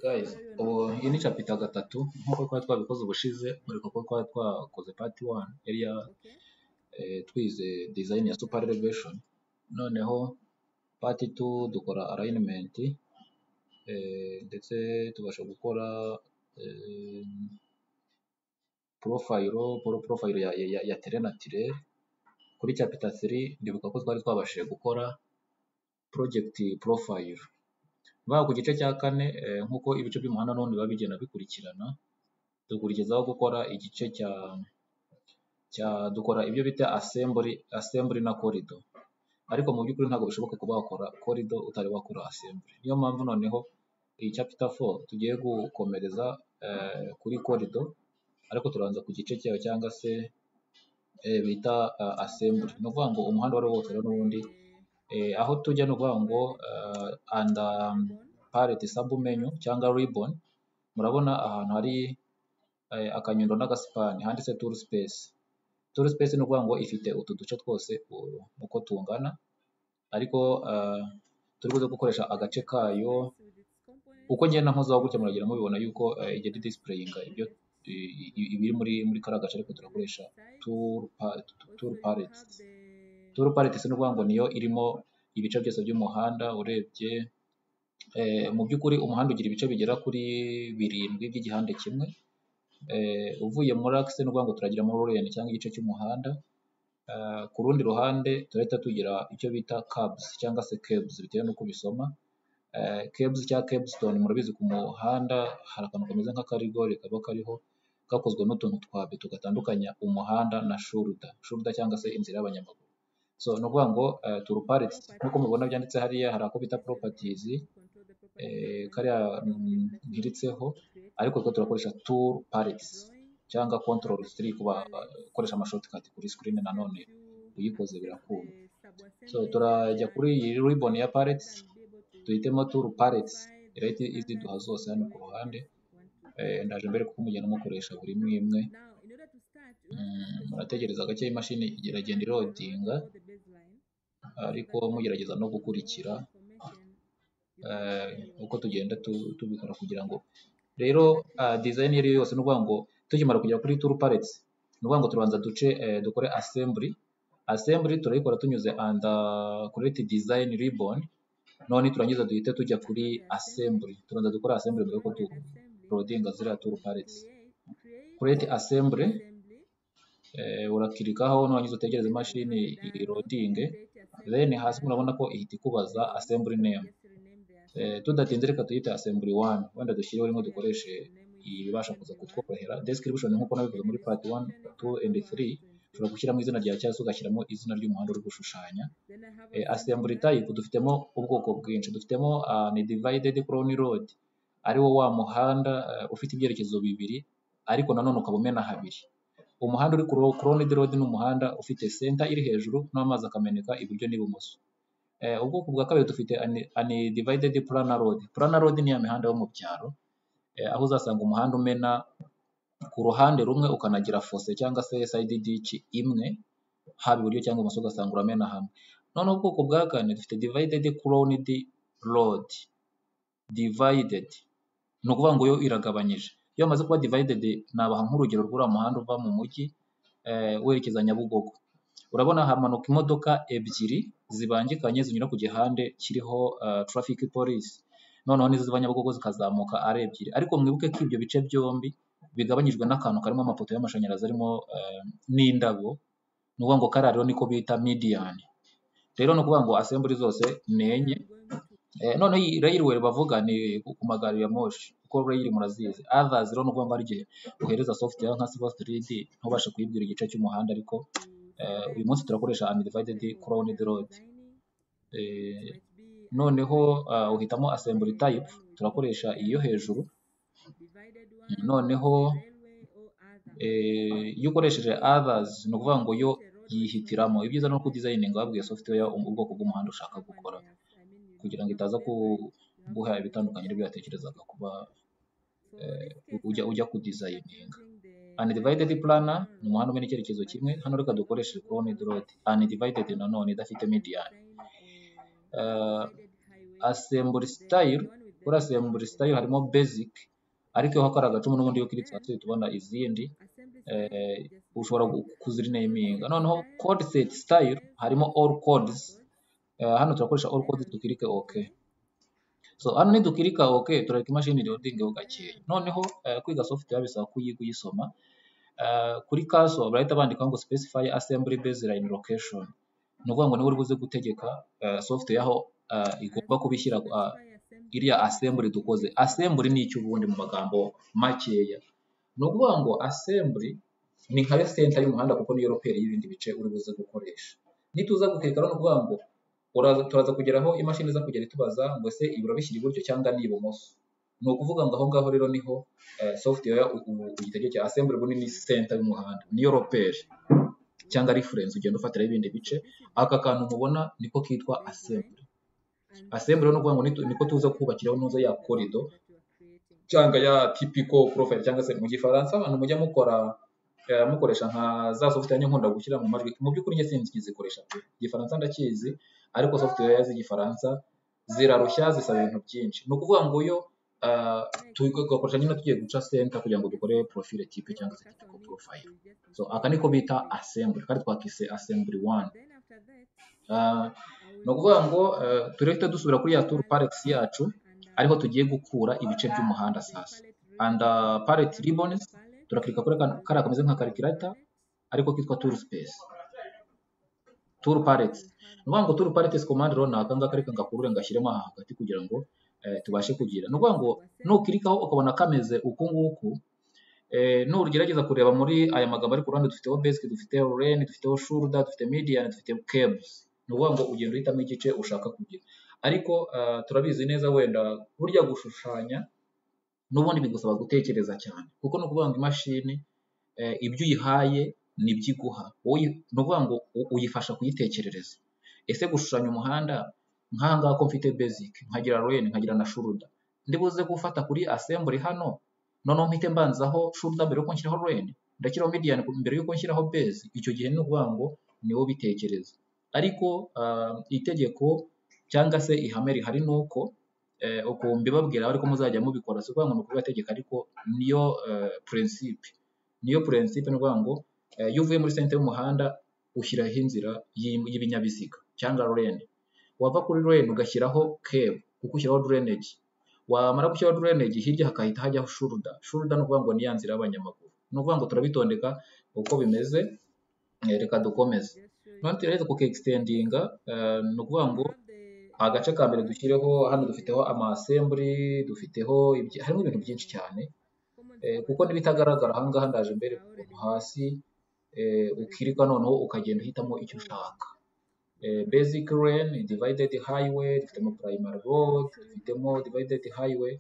Guys, ubu iyi ni chapita gatatu nk'uko twari twabikoze ubushize muri kuko twari twakoze part 1 yari ya eh, twize design ya super elevation noneho part 2 dukora alignment eh, ndetse tubasha gukora eh, profile pro- profile ya, ya, ya terrain naturel kuri chapita 3 ndibuka ko twari twabashije gukora project profile ba ku gice cya kane eh, nk'uko ibice by'umuhanda n'ubundi biba bigenda bikurikirana tukurikizaho gukora igice cya cya dukora ibyo bita assembly assembly na corridor ariko mu by'ukuri ntabwo bishoboka kuba wakora corridor utari wakora assembly niyo mpamvu noneho iyi chapter 4 tugiye gukomereza eh, kuri corridor ariko turabanza ku gice cyayo cyangwa se eh, bita uh, assembly ni ukuvuga ngo umuhanda wari wose rero n'ubundi eh, aho tujya ni ukuvuga ngo eh, under palette sub menu cyangwa ribbon murabona ahantu hari eh, akanyundo n'agasipani handitse tool space tool space ni ukuvuga ngo ifite utu duce twose u- uko tungana ariko eh, turi buze gukoresha agace kayo uko ngenda nkozaho gutya muragira mubibona yuko eh, igenda displayinga ibyo i- i- ibiri muri muri kariya gace ariko turakoresha tool pa- tool palettes tool palettes ni ukuvuga ngo niyo irimo ibice byose by'umuhanda urebye Eh, mu by'ukuri umuhanda ugira ibice bigera kuri birindwi by'igihande kimwe Eh, uvuye muri akise ni ukuvuga ngo turagira muri oriyeni cyangwa igice cy'umuhanda Eh, ku rundi ruhande turahita tugira icyo bita kabuzi cyangwa se kebuzi bitewe n'uko ubisoma kebuzi cyangwa kebusitoni murabizi ku muhanda hari akantu kameze nk'akarigori kaba kariho gakozwe n'utuntu twa beto gatandukanya umuhanda na shuruda shuruda cyangwa se inzira y'abanyamaguru so ni ukuvuga ngo eh, turuparitsi nk'uko mubibona byanditse hariya hari ako bita poropatizi eh, kariya mm, nkiritseho ariko two turakoresha tool palettes cyangwa control 3 kuba ukoresha amashortcut kuri screen nanone uyikoze birakunda so turajya kuri iyi ribbon ya palettes duhitemo tool palettes irahita iziduha zose hano ku ruhande eh, ndaje mbere kuko mugenda mukoresha buri imwe imwe Mm, murategereza gake imashini igeragenda irodinga ariko mugerageza no gukurikira eh, uko tugenda tu- tubikora kugira ngo rero ah, design iyo ari yo yose ni ukuvuga ngo tukimara kugera kuri tool palettes ni ukuvuga ngo tubanza duce eh, dukore assembly assembly turayikora tunyuze under create design ribbon none turangiza duhite tujya kuri assembly tubanza dukora assembly mbere yuko tu- turodinga ziriya tool palettes create assembly eh, urakirikaho nurangiza utegereze imashini irodinge then hasi murabona ko ihita ikubaza assembly name eh, tudatinze reka tuyite assembly 1 wenda dushyireho rimwe dukoreshe ibibasha kuza kutworohera description nk'uko nabivuze muri part 1 2 and 3 ushobora gushyiramo izina rya cyangwa se ugashyiramo izina ry'umuhanda uri gushushanya eh, assembly type dufitemo ubwoko bwinshi dufitemo ah, ni divided crown road ariwo wa muhanda eh, ufite ibyerekezo bibiri ariko nanone ukaba umena habiri umuhanda uri kuri crowned road ni umuhanda ufite center iri hejuru n'amazi akameneka iburyo n'ibumoso Eh, ubwoko bwa kabiri dufite ani- ani divided planar road planar road ni ya mihanda yo mu byaro eh, aho uzasanga umuhanda umena ku ruhande rumwe ukanagira fose cyangwa se side ditch imwe haba iburyo cyangwa ibumoso ugasanga uramena hamwe noneho ubwoko bwa kane dufite divided crowned road divided ni ukuvuga ngo yo iragabanyije iyo bamaze kuba divided nabaha nk'urugero rw'uriya muhanda uva mu mujyi eh, werekeza Nyabugogo urabona hamanuka imodoka ebyiri zibangikanye zinyura ku gihande kiriho eh, traffic police noneho n'iziva Nyabugogo zikazamuka ari ebyiri ariko mwibuke ko ibyo bice byombi bigabanyijwe n'akantu karimo amapoto y'amashanyarazi arimo eh, n'indabo ni ukuvuga ngo kariya rero niko bita median rero ni ukuvuga ngo assembly zose ni enye Eh, noneho iyi railway bavuga ni ku magari ya moshi kuko rail murazizi others rero ni ukuvuga ngo hari igihe uhereza software nka civil 3d ntubashe kuyibwira igice cy'umuhanda ariko eh, uyu munsi turakoresha undivided crowned road Eh, noneho ah, uhitamo assembly type turakoresha iyo hejuru noneho eh, iyo ukoresheje others ni ukuvuga ngo yo yihitiramo ibyiza ni uko udesigning wabwiye software um- ubwoko bw'umuhanda ushaka gukora kugira ngo itaza ku- guha ibitandukanye n'ibyo yatekerezaga kuba eh, ujya ujya ku designing undivided planner ni umuhanda umenya icyerekezo kimwe hano reka dukoreshe crowned road undivided nanone idafite median uh, assembly style urasubiye mu buri sitayo harimo basic ariko iyo hakora agacumu n'ubundi iyo kiritsatse tubona izindi eh, ushobora kuzirineyiminga noneho code set style harimo all codes Eh, hano turakoresha all codes dukirike ok so hano nidukirika ok turareka imashini irodingeho gakeya noneho eh, kwiga software bisaba kuyiga uyisoma Eh, kuri kaso barahita bandikaho ngo specify assembly baseline location ni ukuvuga ngo niba uri buze gutegeka eh, software aho eh, igomba kubishyira ah, iriya assembly dukoze assembly ni iki ubundi mu magambo makeya ni ukuvuga ngo assembly ni nka senta y'umuhanda kuko niyo roperi y'ibindi bice uri buze gukoresha nituza gukeka no kuvuga ngo uraza turaza kugera aho imashini iza kugera itubaza ngo ese ibi urabishyira iburyo cyangwa ni ibumoso ni ukuvuga ngo aho ngaho rero niho eh, software ugitegeke assembly ubu ni senta y'umuhanda niyo roperi cyangwa reference ugenda ufatiraho ibindi bice aka kantu mubona niko kitwa assembly assembly rero ni ukuvuga ngo nitu- niko tuza kubakiraho ntuza ya corridor cyangwa ya typical profile cyangwa se mu gifaransa abantu mujya mukora eh, mukoresha nka za software nkunda gushyira mu majwi mu by'ukuri njye sinzi ikizikoresha pe igifaransa ndakizi ariko software z'igifaransa zirarushya zisaba ibintu byinshi ni ukuvuga ngo iyo eh, tugakoresha nyine tugiye guca center kugira ngo dukore profile type cyangwa se typical profile so aka niko bita assembly kandi twakise assembly one Ah, ni ukuvuga ngo eh, tureke dusubira kuri ya tour parts yacu ariho tugiye gukura ibice by'umuhanda sasa and uh, pallet ribbons turakirika kuri kano- kariya kameze nka calculator ariko kitwa tour space tour pallet ni ukuvuga ngo tour pallet command rero ni akangaka ariko ngakurure ngashyiremo aha hagati kugira ngo eh, tubashe kugira ni ukuvuga ngo nukirikaho ukabona kameze uku nguku eh, nugerageza kureba muri aya magambo ari ku ruhande dufiteho basic dufiteho len dufiteho shoulder dufite median dufiteho cables ni ukuvuga ngo ugenda uhitamo igice ushaka kugira ariko eh, turabizi neza wenda burya gushushanya n'ubundi bigusaba gutekereza cyane kuko ni ukuvuga ngo imashini eh, ibyo uyihaye ni byo iguha wowe uyi- ni ukuvuga ngo u- uyifasha kuyitekerereza ese gushushanya umuhanda nk'aha ngaha ko mfite basic nkagira len nkagira na shoulder ndibuze gufata kuri assembly hano noneho mpite mbanzaho shoulder mbere yuko nshyiraho len ndashyiraho median ku- mbere yuko nshyiraho base icyo gihe ni ukuvuga ngo ni wowe ubitekereza ariko ah, itegeko cyangwa se ihame rihari ni uko eh, uko mbibabwira ariko muzajya mubikora si ukuvuga ngo ni ukubibategeka ariko niyo eh, principe niyo principe ni ukuvuga ngo eh, iyo uvuye muri senta y'umuhanda ushyiraho inzira y'i- y'ibinyabiziga cyangwa lane wava kuri lane ugashyiraho cable kuko ushyiraho drainage wamara gushyiraho drainage hirya hakahita hajyaho shoulder shoulder ni ukuvuga ngo ni ya nzira y'abanyamaguru ni ukuvuga ngo turabitondeka uko bimeze eh, reka dukomeze noneho tugerageze kuke extendinga eh, ni ukuvuga ngo agace ka mbere dushyireho hano dufiteho amasemburi dufiteho ibyi- harimo ibintu byinshi cyane eh, kuko n'ibitagaragara aha ngaha ndaje mbere ukuntu hasi eh, ukirika noneho ukagenda uhitamo icyo ushaka eh, basic lane divided highway dufitemo primary road dufitemo divided highway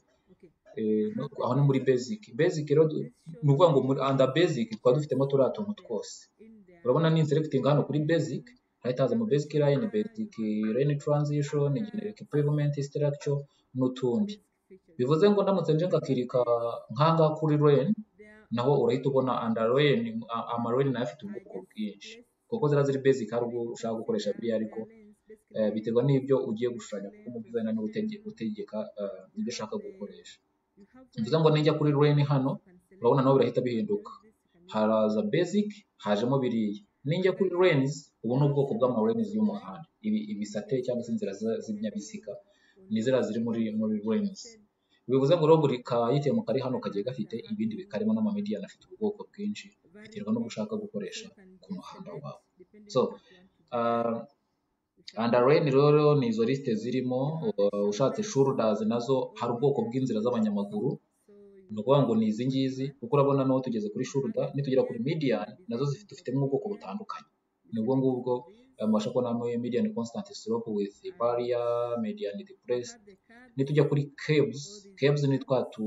eh, no- aho ni muri basic basic rero du- ni ukuvuga ngo muri under basic twaba dufitemo turiya tuntu twose urabona ni inselecting hano kuri basic hahita haza mu basic line basic lane transition generic pavement structure n'utundi bivuze ngo ndamutse nje ngakirika nkanga kuri lane naho urahita ubona under lane a- ama lane nayo afite ubwoko bwinshi kuko ziriya ziri basic hari ubwo ushaka gukoresha biriya ariko eh, biterwa n'ibyo ugiye gushushanya kuko mu design niwe utege- utegeka eh, ibyo ushaka gukoresha bivuze ngo nijya kuri lane hano urabona naho birahita bihinduka haraza basic hajemo biriya ninjya kuri lanes ubu ni ubwoko bw'ama lanes y'umuhanda ibi ibisate cyangwa se inzira za- z'ibinyabiziga ni ziriya ziri muri muri lanes bivuze ngo rero buri kayitemu kari hano kagiye gafite ibindi bikarimo n'amamedian afite ubwoko bwinshi biterwa n'ubwo ushaka gukoresha ku muhanda wawe so ah, Underline rero ni izo lisite zirimo uh, ushatse shoulders nazo hari ubwoko bw'inzira z'abanyamaguru ni ukuvuga ngo ni izi ngizi kuko urabona naho tugeze kuri shoulder nitugera kuri median nazo zifite dufitemo ubwoko butandukanye ni ubwo ngubwo eh, mubasha kubona muri median constant slope with barrier median depressed nitujya kuri caves caves ni twa tu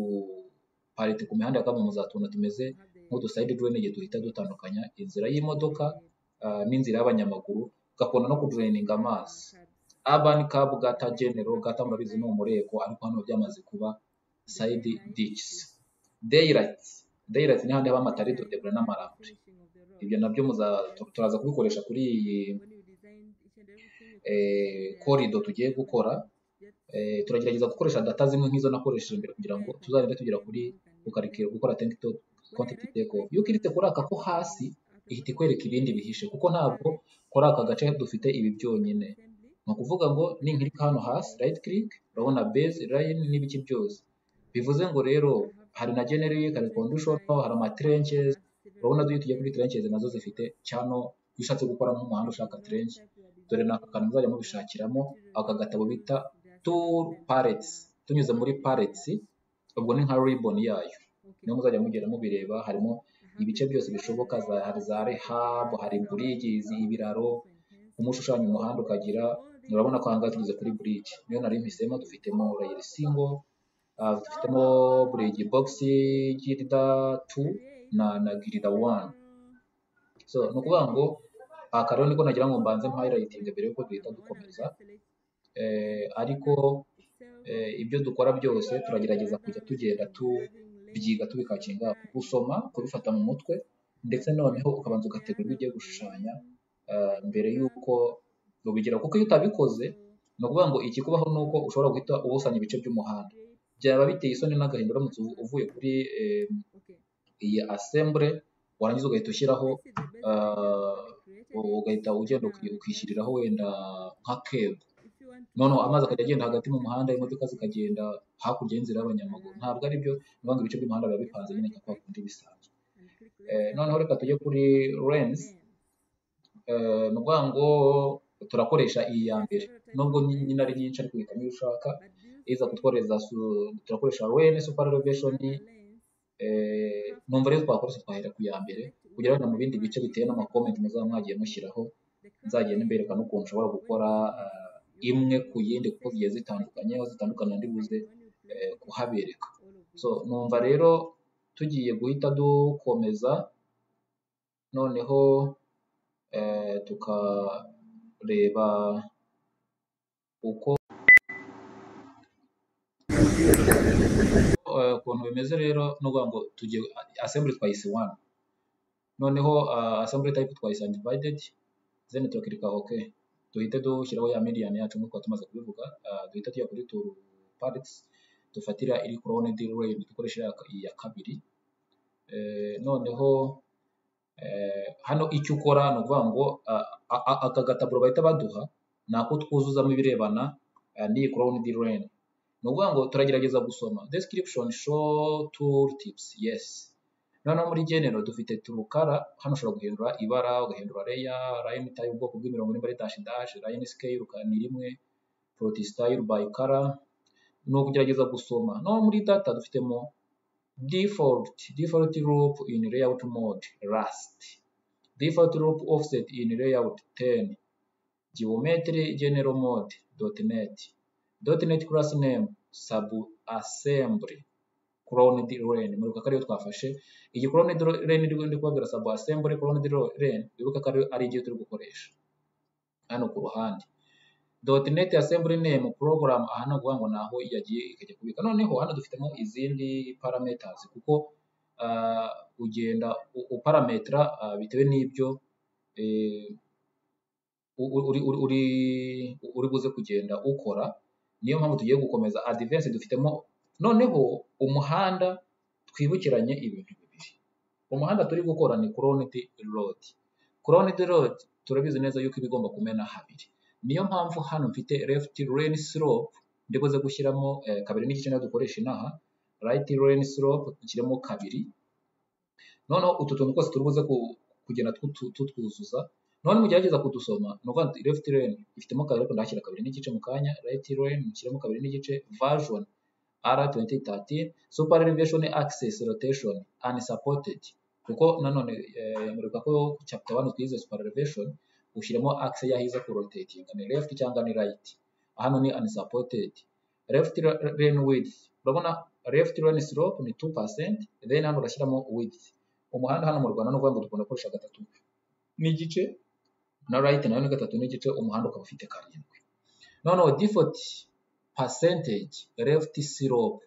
parite ku mihanda ya kamunuza tuntu tumeze nk'uduside drainage duhita dutandukanya inzira y'imodoka ah, n'inzira y'abanyamaguru gakunda no kudraininga amazi urban cab gata general gata murabizi ni umureko ariko hano byamaze kuba side ditches daylight daylight ni handi haba amatari dodebura n'amarambure ibyo nabyo muza- tu- turaza kubikoresha kuri iyi eh, corridor tugiye gukora turagerageza gukoresha data zimwe nk'izo nakoresheje mbere kugira ngo tuzagende tugera kuri ukarikira gukora tekito kontenti teko iyo ukiritse kuri aka ko hasi ihita ikwereka ibindi bihishe kuko ntabwo kuri aka gace dufite ibi byonyine ni ukuvuga ngo ninkirika hano hasi rayiti kirike urabona bezi layini n'ibiki byose bivuze ngo rero hari na generike hari kondushoni hari amaterenkezi urabona duhe tujya kuri terenkezi nazo zifite cyano iyo ushatse gukora nk'umuhanda ushaka terenke dore ni aka kantu muzajya mubishakiramo aka gatabo bita turu paretsi tunyuze muri paretsi ubwo ni nka riboni yayo niyo muzajya mugenda mubireba harimo ibice byose bishoboka hari za rehabu hari burigizi ibiraro umushushanya umuhanda ukagira urabona ko ahangaha tugeze kuri burigi niyo nari mpisemo dufitemo rayiri singo dufitemo burigi bogisi girida tu na na girida wani so ni ukuvuga ngo aha rero niko nagira ngo mbanze mpayilayitinge mbere yuko duhita dukomeza ariko ibyo dukora byose turagerageza kujya tugenda tubyiga tubikakinga gusoma kubifata mu mutwe ndetse noneho ukabanza ugategura ibyo ugiye gushushanya mbere y'uko ubigera kuko iyo utabikoze ni ukuvuga ngo ikikubaho ni uko ushobora guhita ubusanya ibice by'umuhanda byaba biteye isoni n'agahinda uramutse uvuye kuri iyi asembure warangiza ugahita ushyiraho ugahita ugenda ukishyiriraho wenda nka kebo noneho amazi akajya agenda hagati mu muhanda imodoka zikagenda hakurya y'inzira y'abanyamaguru ntabwo ari byo ni ukuvuga ngo ibice by'umuhanda biba bipanze nyine nka kwa kundi bisanzwe noneho reka tujye kuri renzi ni ukuvuga ngo turakoresha iyi ya mbere nubwo nyine ari nyinshi ariko uhitamo iyo ushaka iza kutworeza turakoresha rene supa reveshoni numva rero twakoresha twahera ku ya mbere kugira ngo mu bindi bice bitewe n'amakomenti muzaba mwagiye mushyiraho nzagenda mbereka n'ukuntu ushobora gukora imwe ku yindi kuko zigiye zitandukanye aho zitandukana ndi buze kuhabereka so numva rero tugiye guhita dukomeza noneho tukareba uko ukuntu bimeze rero ni ukuvuga ngo tujye assembly twayise wani noneho assembly type twayise undivided then turakirika ok duhite dushyiraho ya median yacu nk'uko tumaze kubivuga duhite tujya kuri tour parts dufatira iri kurone deal range dukoresha iya kabiri noneho hano icyo ukora ni ukuvuga ngo aka gataburo bahita baduha ni ako twuzuzamo ibirebana n'iyi kurone deal range ni ukuvuga ngo turagerageza gusoma description show tour tips yes noneho muri genero dufite turukara hano ushobora guhindura ibara ugahindura reya line tayi ubwoko bw'imirongo nimba dash dash line scale ni rimwe proti style by color ni ukugerageza gusoma no muri data dufitemo default default loop in layout mode rust default loop offset in layout 10 geometry general mode .net .NET class name sub assembly cloned len muribuka ko ariyo twafashe iyi cloned len ndi kubabwira sub assembly cloned len muribuka ko ari igihe turi gukoresha hano ku ruhande .NET assembly name program aha ni ukuvuga ngo ni aho yagiye ikajya kubika noneho hano dufitemo izindi parameters kuko uh, ugenda uparametra uh, bitewe n'ibyo eh, uri, uri, uri, uri buze kugenda ukora niyo mpamvu tugiye gukomeza advance dufitemo noneho umuhanda twibukiranye ibintu bibiri umuhanda turi gukora ni croned road croned road turabizi neza yuko iba igomba kumena habiri niyo mpamvu hano mfite left lane slope ndibuze gushyiramo eh, kabiri n'igice niyo dukoresha inaha right lane slope ikirimo kabiri noneho utu tuntu twose turi buze kugenda tutwuzuza none mugerageza kudusoma ni ukuvuga ngo left lane ifitemo kabiri ariko ndahashyira kabiri n'igice mu kanya right lane mushyiramo kabiri n'igice version r2013 super elevation access rotation unsupported kuko nanone muribuka ko ku chapter 1 twize super elevation ushyiramo axe yahize ku rotating ni left cyangwa ni right hano ni unsupported left lane width urabona left lane slope ni 2% then hano urashyiramo width umuhanda hano mu Rwanda ni ukuvuga ngo dukunda gukoresha gatatu n'igice na right nayo ni gatatu n'igice umuhanda ukaba ufite karindwi noneho default percentage left slope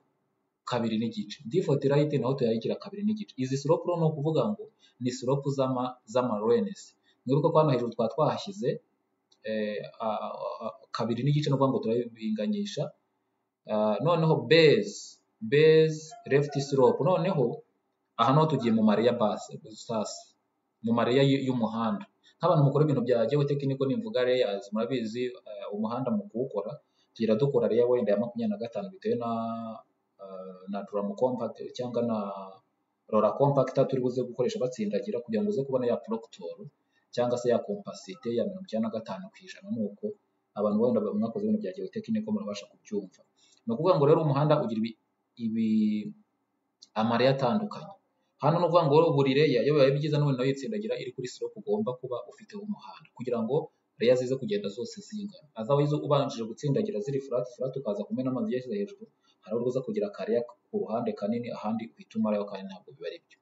kabiri n'igice default right naho tuyayigira kabiri n'igice izi slope rero ni ukuvuga ngo ni slope z'ama z'ama lanes mwibuke ko hano hejuru twaba twahashyize eh, a- a- a- kabiri n'igice ni ukuvuga ngo turabinganyisha Ah, noneho base base left slope noneho aha niho tugiye mu mareya base sasa mu mareya y- y'umuhanda nk'abantu mukora ibintu bya geotechnical nimvuga layers murabizi eh, umuhanda mu kuwukora tugenda dukora reya wenda ya makumyabiri na gatanu bitewe na eh, na drum compact cyangwa na rora compact turi buze gukoresha batsindagira kugira ngo uze kubona ya proctor cyangwa se ya compacité ya mirongo icyenda na gatanu ku ijana ni uko abantu wenda mwakoze ibintu bya geotechnical murabasha kubyumva ni ukuvuga ngo rero umuhanda ugira ibi, ibi amareya atandukanye hano ni ukuvuga ngo rero buri reya iyo bibaye byiza n'ubundi nayo yitsindagira iri kuri slope ugomba kuba ufite umuhanda kugira ngo reya zize kugenda zose zingana otherwise ubanjije gutsindagira ziri flat flat ukaza kumena amazi yashyize hejuru hari ubwo uza kugira akareya ku ruhande kanini ahandi uhita umarayo kandi ntabwo biba ari byo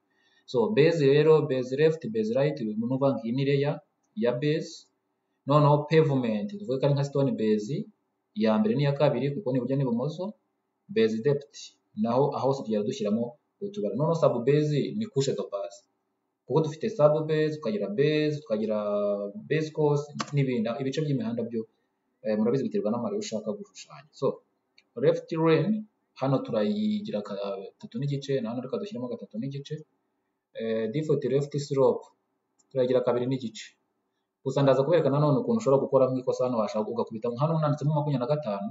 so base rero base left base right ni ukuvuga ngo iyi ni reya ya base noneho pavement tuvuge ko ari nka stone base iya mbere n'iya kabiri kuko ni iburyo n'ibumoso base depth naho aho hose tugenda dushyiramo utubari noneho sub base ni couche de base kuko dufite sub base tukagira base tukagira base course n'ibindi aho ibice by'imihanda byo eh, murabizi biterwa n'amare ushaka gushushanya so left lane hano turayigira gatatu n'igice na hano reka dushyiremo gatatu n'igice eh, default left slope turayigira kabiri n'igice gusa ndaza kubereka nanone ukuntu ushobora gukora mu ikosa hano washaka ugakubita hano nanditsemo makumyabiri na gatanu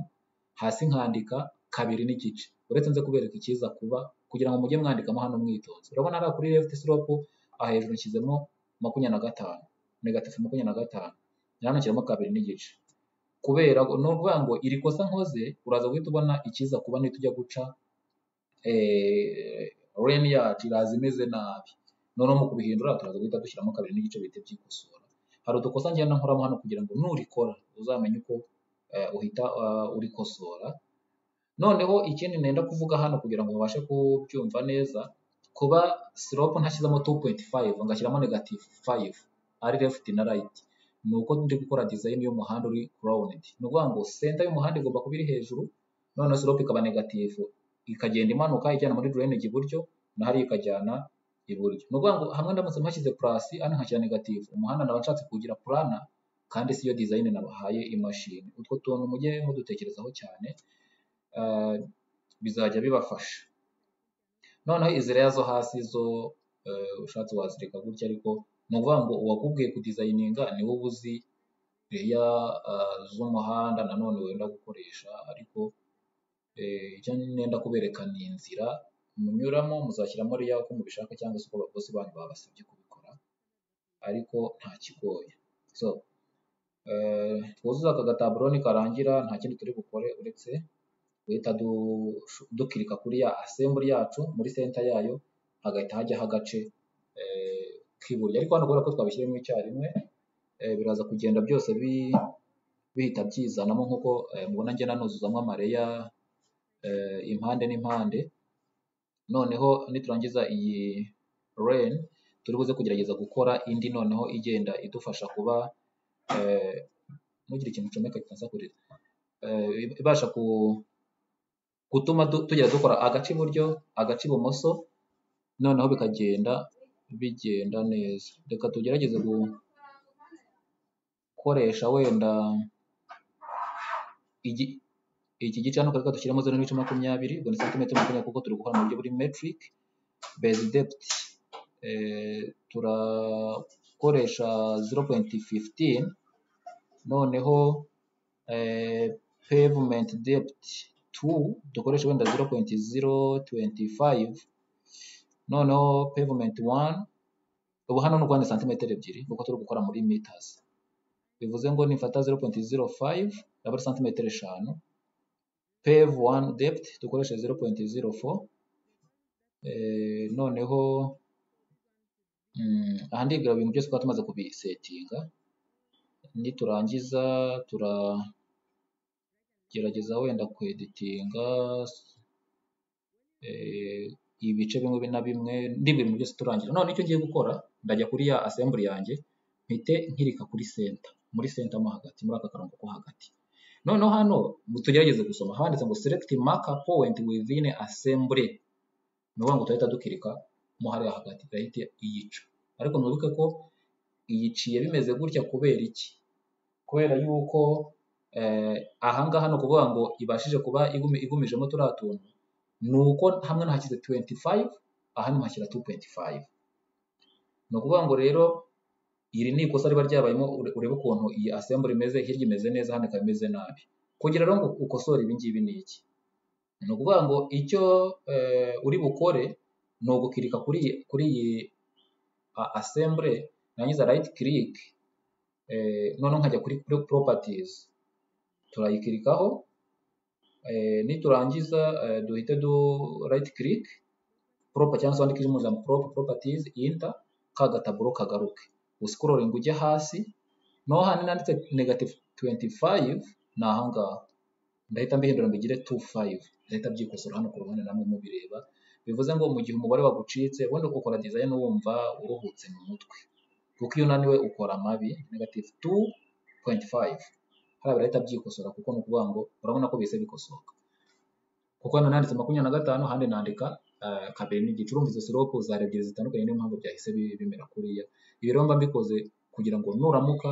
hasi nkandika kabiri n'igice uretse nze kubereka icyiza kuba kugira ngo mujye mwandikamo hano mwitonze urabona hariya kuri left slope aha hejuru nshyizemo makumyabiri na gatanu negatifu makumyabiri na gatanu na hano nshyiramo kabiri n'igice kubera ni ukuvuga ngo iri kosa nkoze uraza guhita ubona icyiza kuba nitujya guca eh, rene yacu iraza imeze nabi noneho mu kubihindura turaza guhita dushyiramo kabiri n'igice bihita byikosora hari udukosa ngenda nkoramo hano kugira ngo nurikora uzamenye uko eh, uhita eh, urikosora noneho ikindi nenda kuvuga hano kugira ngo mubashe kubyumva neza kuba slope ntashyizemo 2.5 ngashyiramo negative 5 ari left na right ni uko ndi gukora design y'umuhanda uri rounded ni ukuvuga ngo center y'umuhanda igomba kuba iri hejuru noneho slope ikaba negative ikagenda imanuka ijyana muri drainage iburyo na hariya ikajyana iburyo ni ukuvuga ngo hamwe ndamutse mpashyize plus hano nkashyira negative umuhanda ndaba nshatse kuwugira plana kandi siyo design nabahaye imashini utwo tuntu mujye mudutekerezaho cyane eh, bizajya bibafasha noneho izi reya zo hasi zo eh, ushatse wazireka gutya ariko ni ukuvuga ngo uwakubwiye kudizayininga ni wowe uzi reya eh, z'umuhanda nanone wenda gukoresha ariko eh, icyo nenda kubereka ni inzira munyuramo muzashyiramo reya uko mubishaka cyangwa se uko abakozi banyu babasabye kubikora ariko nta kigoye so eh, twuzuze aka gataburo nikarangira nta kindi turi bukore uretse guhita du- dukirika kuri ya assembly yacu muri center yayo hagahita hajyaho agace eh, k'iburyo ariko hano kubera ko twabishyiremo icyarimwe eh, biraza kugenda byose bi- bihita byizanamo nk'uko eh, mubona ngenda nuzuzamo amareya eh, impande n'impande noneho niturangiza iyi rain turi buze kugerageza gukora indi noneho igenda idufasha kuba eh, ntugire ikintu ucomeka kitansakuriza eh, ibasha ku gutuma du- tugera dukora agace iburyo agace ibumoso noneho bikagenda bigenda neza reka tugerageze gukoresha wenda igi- iki gice hano reka dushyiremo zero n'ibice makumyabiri ubwo ni santimetero makumyabiri kuko turi gukora mu buryo buri metric base depth eh, turakoresha 0.15 noneho eh, pavement depth 2 dukoresha wenda 0.025 noneho pavement 1 ubu hano ni ukubona santimetero ebyiri kuko turi gukora muri meters bivuze ngo nifata 0.05 aba ari santimetero eshanu pave 1 depth dukoreshe 0.04 eh, noneho mm, aha ndibwira ibintu byose twaba tumaze kubisetinga niturangiza turagerageza wenda kweditinga eh, ibice bimwe na bimwe ndibwira ibintu byose turangira none icyo ngiye gukora ndajya kuri ya assembly yanjye mpite nkirika kuri center muri center mo hagati muri aka karongo ko hagati noneho hano mu- tugerageze gusoma handitse ngo select marker point within assembly ni ukuvuga ngo turahita dukirika mo hariya hagati irahita iyica ariko mwibuke ko iyiciye bimeze gutya kubera iki kubera yuko eh, ahangaha ni ukuvuga ngo ibashije kuba igumi- igumijemo turiya tuntu ni uko hamwe nahashyize 25 ahandi nkashyira 2.5 ni ukuvuga ngo rero iri ni ikosa riba ryabayemo ure- urebe ukuntu iyi assembly imeze hirya imeze neza hano ikaba imeze nabi kugira rero ngo ukosore ibi ngibi ni iki ni ukuvuga ngo icyo eh, uri bukore ni ugukirika kuri iyi kuri iyi a- assembly nangiza right click eh, noneho nkajya kuri kuri properties turayikirikaho eh, niturangiza eh, duhite du right click proper cyangwa se wandike ijambo proper properties enter ka gataburo kagaruke uscrolling ujya hasi naho hano nanditse negative 25 ni ahangaha ndahita mbihindura mbigire 25 ndahita byikosora hano ku ruhande namwe mubireba bivuze ngo mu gihe umubare wagucitse wenda ukora design wumva uruhutse mu mutwe kuko iyo unaniwe ukora amabi negative 2.5 hariya birahita byikosora kuko ni ukuvuga ngo urabona ko bihise bikosoka kuko hano nanditse makumyabiri na gatanu ahandi nandika eh, kabiri n'igice urumva izo siropu zari ebyiri zitandukanye niyo mpamvu byahise bi- bimera kuriya ibi rero mba mbikoze kugira ngo nuramuka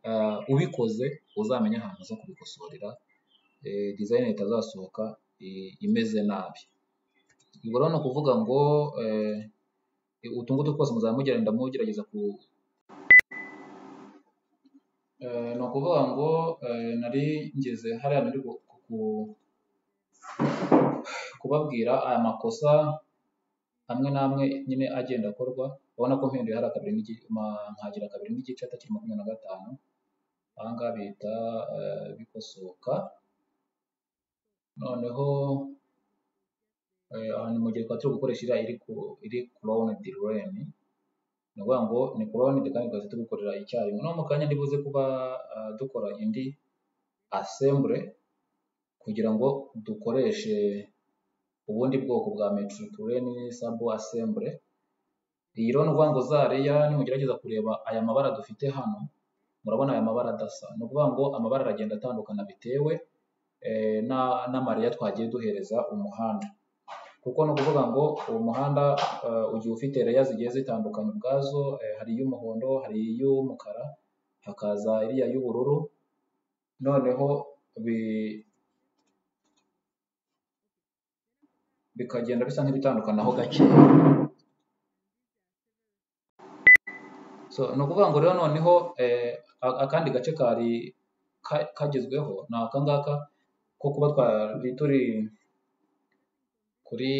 eh, ubikoze uzamenye ahantu uza kubikosorera eh, design itazasohoka eh, imeze nabi ubwo rero ni ukuvuga ngo eh, utu ngutu twose muzaba mugenda mugerageza ku eh, ni ukuvuga ngo eh, nari ngeze hariya nari ku- ku- kubabwira aya makosa amwe n'amwe nyine agenda akorwa urabona ko mpinduye hari akabiri n'igice nkagira kabiri n'igice atakiri makumyabiri na gatanu aha ngaha bihita eh, bikosoka noneho eh, aha ni mu gihe twari turi gukoresha iriya iri ku iri crowned len ni ukuvuga ngo ni crowned kandi tugahita tubikorera icyarimwe no mu kanya ndibuze kuba eh, dukora indi assembly kugira ngo dukoreshe ubundi bwoko bwa metric len sub assembly iyi rero ni ukuvuga ngo zariya nimugerageza kureba aya mabara dufite hano murabona aya mabara adasa ni ukuvuga ngo amabara aragenda atandukana bitewe eh, na- n'amareya twagiye duhereza umuhanda kuko ni ukuvuga ngo uwo muhanda eh, ugiye ufite reya zigiye zitandukanye ubwazo eh, hari iy'umuhondo hari iy'umukara hakaza iriya y'ubururu noneho bi- bikagenda bisa nk'ibitandukanaho gake so ni ukuvuga ngo rero noneho eh, a- akandi gace kari ka- kagezweho ni aka ngaka ko kuba twari turi kuri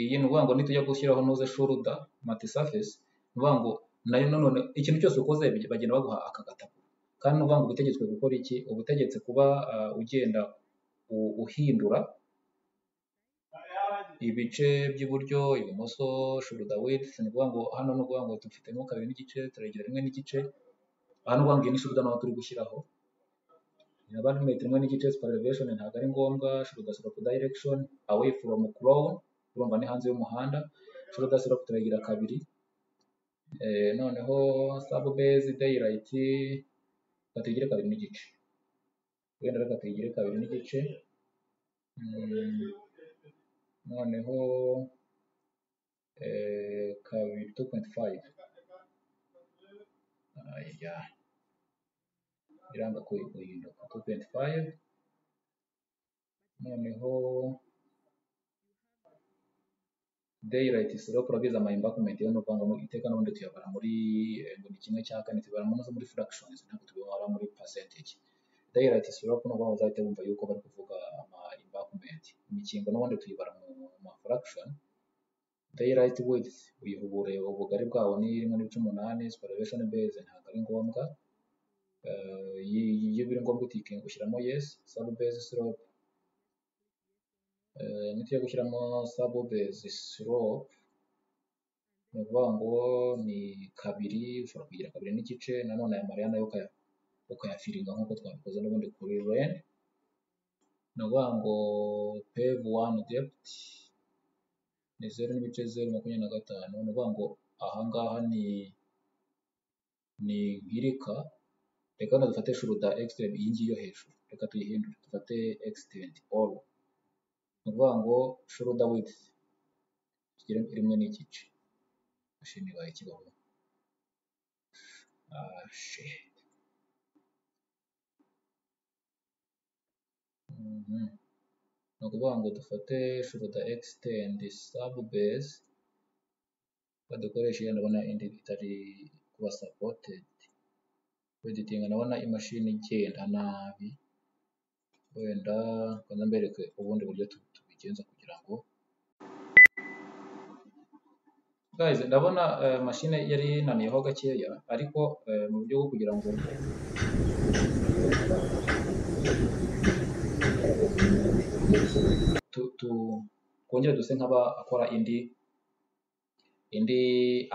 iyi ni ukuvuga ngo nitujya gushyiraho noze shoruda mati surface ni ukuvuga ngo nayo nanone ikintu cyose ukoze baj- bagenda baguha aka gatabo kandi ni ukuvuga ngo uba utegetswe gukora iki uba utegetse kuba ah, ugenda u- uhindura ibice by'iburyo ibumoso shoruda width ni ukuvuga ngo hano ni ukuvuga ngo dufitemo kabiri n'igice turegera rimwe n'igice aha ni ukuvuga ngo iyi ni shoruda naho turi gushyiraho yaba ari metero imwe n'igice super elevation ntabwo ari ngombwa should slope direction away from crown urumva ni hanze y'umuhanda should slope turayigira kabiri eh, noneho sub base daylight katuyigire kabiri n'igice wenda reka tuyigire kabiri n'igice Mm, noneho eh, kabiri 2.5 aya iranga kuyihinduka 2.5 noneho daylight slope urabizi ama embankment yo nuvuga ngo iteka n'ubundi tuyabara muri eh, ngo ni kimwe cya kane tubara muri muri fractions ntabwo tubibara muri percentage daylight slope ni ukuvuga ngo uzahite wumva yuko bari kuvuga ama embankment imikingo n'ubundi tuyibara mu ma fraction daylight width uyiha ubureba ubugari bwawo ni rimwe n'ibice umunani super elevation base ntabwo ari ngombwa Eh, iyi- iyi- iyo biri ngombwa utikinga ushyiramo yes sub base slope Eh, nitujya gushyiramo sub base slope ni ukuvuga ngo ni kabiri ushobora kugira kabiri n'igice nanone aya mariya nayo ukaya- ukayafiringa nk'uko twabikoze n'ubundi kuri ren ni ukuvuga ngo pave one depth ni zeru n'ibice zeru makumyabiri na gatanu ni ukuvuga ngo ahangaha ni ni nkirika reka hano dufate shuruda extend iyi ngiyi yo hejuru reka tuyihindure dufate extend all ni ukuvuga ngo shuruda width tugire rimwe n'igice ashimira ikibaho Ah, shit. Mhm. ni ukuvuga ngo dufate shuruda ekisitendi sabu base badukoresha iyo ndabona indi itari kuba sapotedi weditinga ndabona imashini igenda nabi wenda reka mbereke ubundi buryo tu- tubigenza kugira ngo guys ndabona eh, mashine yari yinaniyeho gakeya ariko eh, mu buryo bwo kugira ngo tu- tu- twongere duse nk'abakora indi indi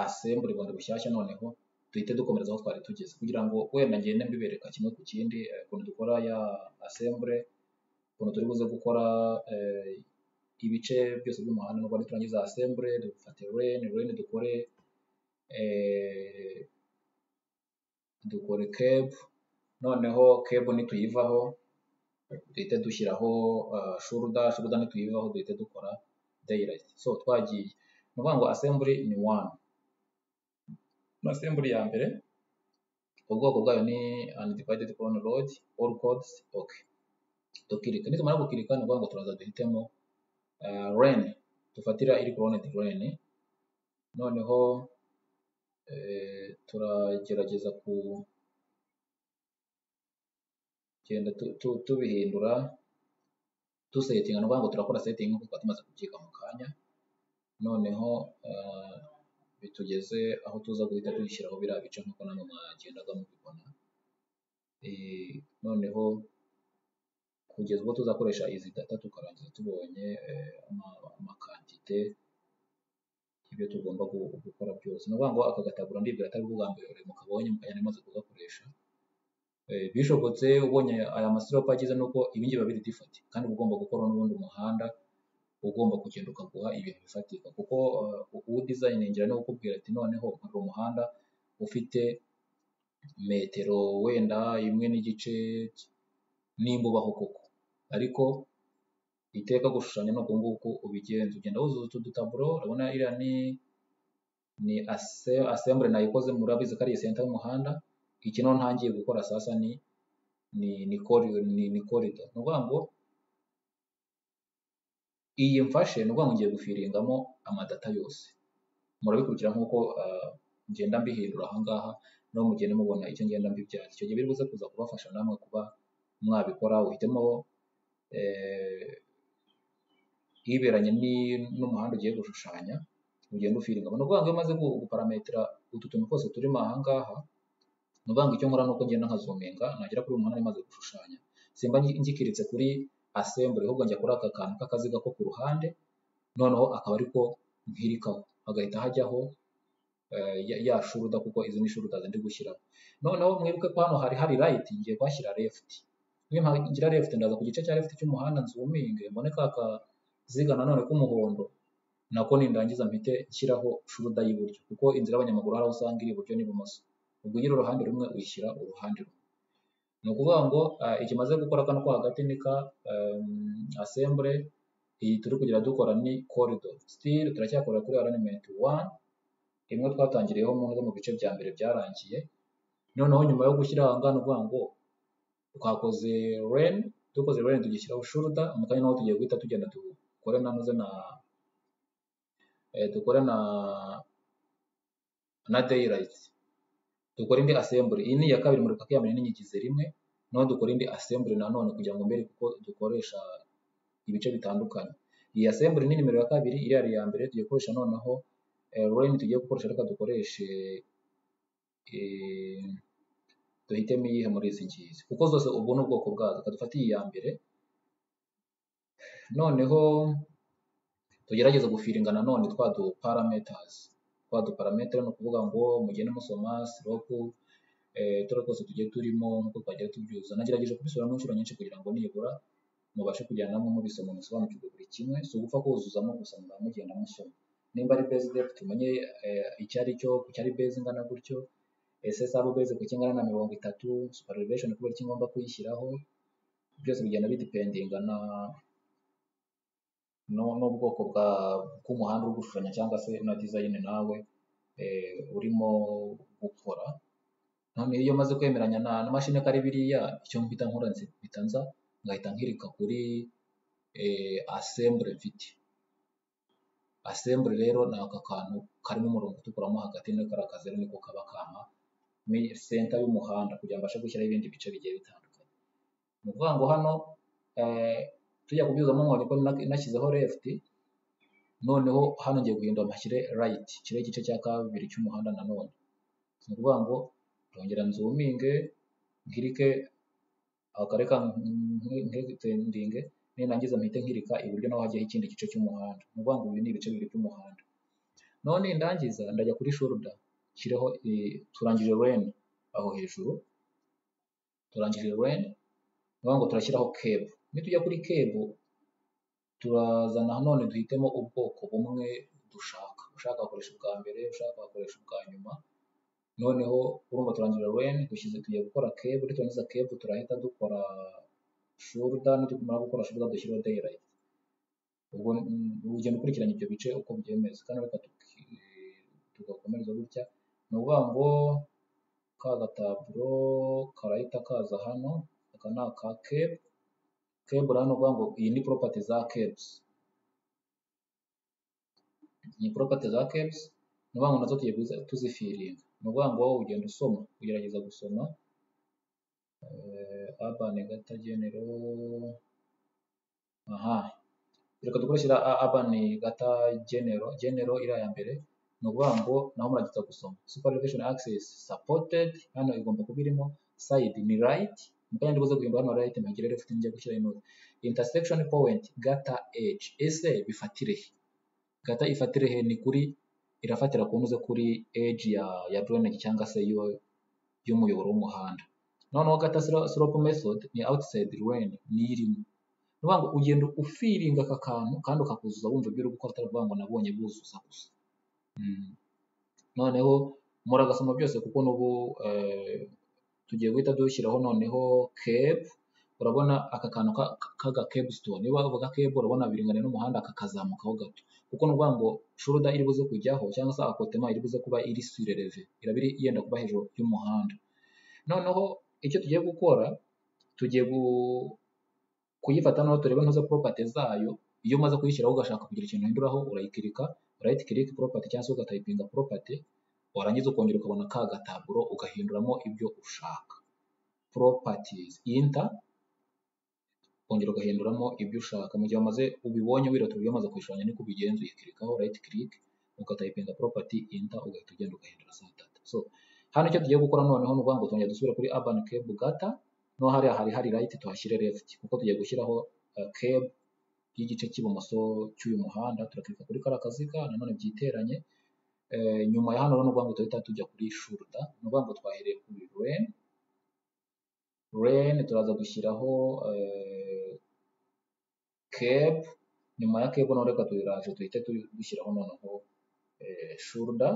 assembly bundi bushyashya noneho duhite dukomereza aho twari tugeze kugira ngo wenda ngende mbibereka kimwe ku kindi eh, ukuntu dukora ya assembly ukuntu turi buze gukora eh, ibice byose by'umuhanda nubwo niturangiza assembly dufate ren ren dukore eh, dukore keb noneho keb nituyivaho duhite dushyiraho uh, shoulder shoulder nituyivaho duhite dukora daylight so twagiye ni ukuvuga ngo assembly ni one assembly ya mbere ubwoko bwayo ni undivided clone load all codes okay dukirika nitumara gukirika ni ukuvuga ngo turaza duhitemo uh, ren dufatira iri cloned ren noneho eh, turagerageza kugenda tu- tu- tubihindura dusetinga ni ukuvuga ngo turakora setting nk'uko twari tumaze kubyiga mu kanya noneho eh, bitugeze aho tuza guhita dushyiraho biriya bice nk'uko namwe mwagendaga mubibona Eh, noneho kugeza ubwo tuzakoresha izi data tukarangiza tubonye eh, ama- amakantite y'ibyo tugomba gu- gukora byose ni ukuvuga ngo aka gataburo ndibwira atari bwo bwa mbere urimo kabonye mukanya nari maze kugakoresha Eh, bishobotse ubonye aya masiropa agize nuko ibingibi biba biri difati kandi uba ugomba gukora n'ubundi umuhanda ugomba kugenda ukaguha ibintu bifatika kuko uh, uwo udizayiningira ni ukubwira ati noneho nkora umuhanda ufite metero wenda imwe n'igice nimba ubaho koko ariko iteka gushushanya ni uku nguku ubigenza ugenda wuzuza utu dutaburo urabona iriya ni ni ase- assembly nayikoze murabizi ko ari iyi center y'umuhanda iki noneho ntangiye gukora sasa ni ni ni corridor ni, ni corridor ni ukuvuga ngo iyi mfashe ni ukuvuga ngo ngiye gufiringamo amadata yose murabikurikira nk'uko ah, ngenda mbihindura aha ngaha naho mugenda mubona icyo ngenda mbibyaza icyo gihe biri buze kuza kubafasha namwe kuba mwabikora uhitemo eh, iberanye ni- n'umuhanda ugiye gushushanya ugenda ufiringamo ni ukuvuga ngo iyo umaze gu- guparametera utu tuntu twose turimo aha ngaha ni ukuvuga ngo icyo nkora ni uko ngenda nkazuminga nagera kuri uyu muhanda maze gushushanya simba ngi- ngikiritse kuri assembly ahubwo njya kuri aka kantu k'akaziga ko ku ruhande noneho akaba ariko nkirikaho hagahita hajyaho eh, ya ya shuruda kuko izi ni shuruda zindi gushyiraho noneho mwibuke ko hano hari hari right ngiye kuhashyira left niyo mpamvu ngira left ndaza ku gice cya left cy'umuhanda nzuminge mbone ka kaziga nanone k'umuhondo nako nindangiza mpite nshyiraho shuruda y'iburyo kuko inzira y'abanyamaguru hari aho usanga iri iburyo n'ibumoso ubwo ugira uruhande rumwe uyishyira uruhande rumwe ni ukuvuga ngo ah, ikimaze gukora kano ko hagati ni ka em, assembly iyi turi kugera dukora ni corridor still turacyakorera kuri alignment one imwe twatangiriyeho mu bimwe mu bice bya mbere byarangiye noneho nyuma yo gushyira aha ngaha ni ukuvuga ngo twakoze ren dukoze ren tugishyiraho shoulder mu kanya naho tugiye guhita tugenda dukore nanoze na eh, dukore na na daylight dukore indi assembly iyi ni iya kabiri muri paka ya mbere n'inyigize rimwe noneho dukore indi assembly nanone kugira ngo mbere kuko dukoresha ibice bitandukanye iyi assembly ni nimero ya kabiri iriya ari iya mbere tugiye gukoresha noneho eh, ren tugiye gukoresha reka dukoreshe eh, duhitemo iyihe muri izi ngizi kuko zose ubu ni ubwoko bwazo reka dufate iyi ya mbere noneho tugerageze gufiringa nanone twa du parameters twa du parameter ni ukuvuga ngo mugende musoma siropu eh, turi twose tugiye turimo nk'uko twagiye tubyuza nagerageje kubisubiramo inshuro nyinshi kugira ngo nibura mubashe kujyana namwe mubisoma musobanukirwe buri kimwe si ugupfa kuzuzamo gusa muzaba mugenda musoma nimba ari base depth tumenye eh, icyo ari cyo ku cyari base ingana gutyo ese sabo base ku kingana na mirongo itatu super elevation kubera iki ngomba kuyishyiraho byose bigenda bidipendinga na no- n'ubwoko bwa bw'umuhanda uri gushushanya cyangwa se na design nawe eh, urimo gukora noneho iyo maze kwemeranya na na mashini ko ari biriya icyo mpita nkora mpita nza ngahita nkirika kuri eh, assembly mfite assembly rero ni aka kantu karimo umurongo utukuramo hagati na kariya kazeru niko kaba kampa ni senta y'umuhanda kugira ngo abashe gushyiraho ibindi bice bigiye bitandukanye ni ukuvuga ngo hano eh, tujya kubyuzamo nkoni ko nashyizeho left noneho hano ngiye guhindura mashyire right kiriya gice cya kabiri cy'umuhanda nanone ni ukuvuga ngo ndongera nzuminge nkirike akare ka nkitendinge ninangiza mpite nkirika iburyo naho hajyaho ikindi gice cy'umuhanda ni ukuvuga ngo ibi ni ibice bibiri by'umuhanda none ndangiza ndajya kuri shoulder nshireho eh, turangije lane aho hejuru turangije lane niyo ngo turashyiraho kebo nitujya kuri kebo turazana none duhitemo ubwoko bumwe dushaka ushaka wakoresha ubwa mbere ushaka wakoresha ubwa nyuma noneho urumva turangira lane dushyize tugiye gukora kebo niturangiza kebo turahita dukora shoulder nitumara gukora shoulder dushyireho daylight ubwo mm, ugenda ukurikiranya ibyo bice uko byemeza kandi reka tuki- tugakomereza gutya ni ukuvuga ngo ka gataburo karahita kaza hano aka ni aka kebo kebo rero ni ukuvuga ngo iyi ni property za kebs ni property za kebs ni ukuvuga ngo nazo tugiye kuzi- tuzifiringa ni ukuvuga ngo wowe ugenda usoma ugerageza gusoma eh, urban gatagenero aha reka dukoreshe a- urban gata genero genero iriya ya mbere ni ukuvuga ngo naho muragiza gusoma super elevation access supported hano igomba kuba irimo side ni right mukanya ndibuze guhimba hano right mpagire left njya gushyira inoti intersection point gata edge ese bifatire he gata ifatire he ni kuri irafatira ku ntuze kuri edge ya ya drainage cyangwa se y'uwo- y'umuyoboro w'umuhanda noneho gata slo- slope method ni outside lane ni irimo ni ukuvuga ngo ugenda ufiringa aka kantu kandi ukakuzuza wumva ibyo uri gukora atari ukuvuga ngo nabonye buzuza gusa Mm. noneho muragasoma byose kuko n'ubu eh, tugiye guhita dushyiraho noneho kebu urabona aka kantu ka- k'aga kebu sitone niba uvuga kebu urabona biringana n'umuhanda aka kazamukaho gato kuko ni ukuvuga ngo shuruda iri buze kujyaho cyangwa se akotema iri buze kuba iri surereve iraba iri yenda kuba hejuru y'umuhanda noneho icyo tugiye gukora tugiye gu- kuyifata noneho turebe ntuze property zayo iyo umaze kuyishyiraho ugashaka kugira ikintu uhinduraho urayikirika right click property cyangwa se ugatayipinga property warangiza ukongera ukabona ka gataburo ugahinduramo ibyo ushaka properties enter ukongera ugahinduramo ibyo ushaka mu gihe wamaze ubibonye wirata uburyo wamaze kuyishushanya niko ubigenza uyikirikaho right click ugatayipinga property enter ugahita ugenda ugahindura saa tatu so hano icyo tugiye gukora noneho ni ukuvuga ngo tongera dusubire kuri urban cable gata no hariya hari hari right tuhashyire left kuko tugiye gushyiraho uh, cable y'igice cy'ibumoso cy'uyu muhanda turakirika kuri kariya kaziga nanone byiteranye eh, nyuma ya hano rero ni ukuvuga ngo turahita tujya kuri shoulder ni ukuvuga ngo twahereye kuri lane lane turaza gushyiraho eh, cape nyuma ya cape noneho reka tuyiraje duhite tu- dushyiraho noneho eh, shoulder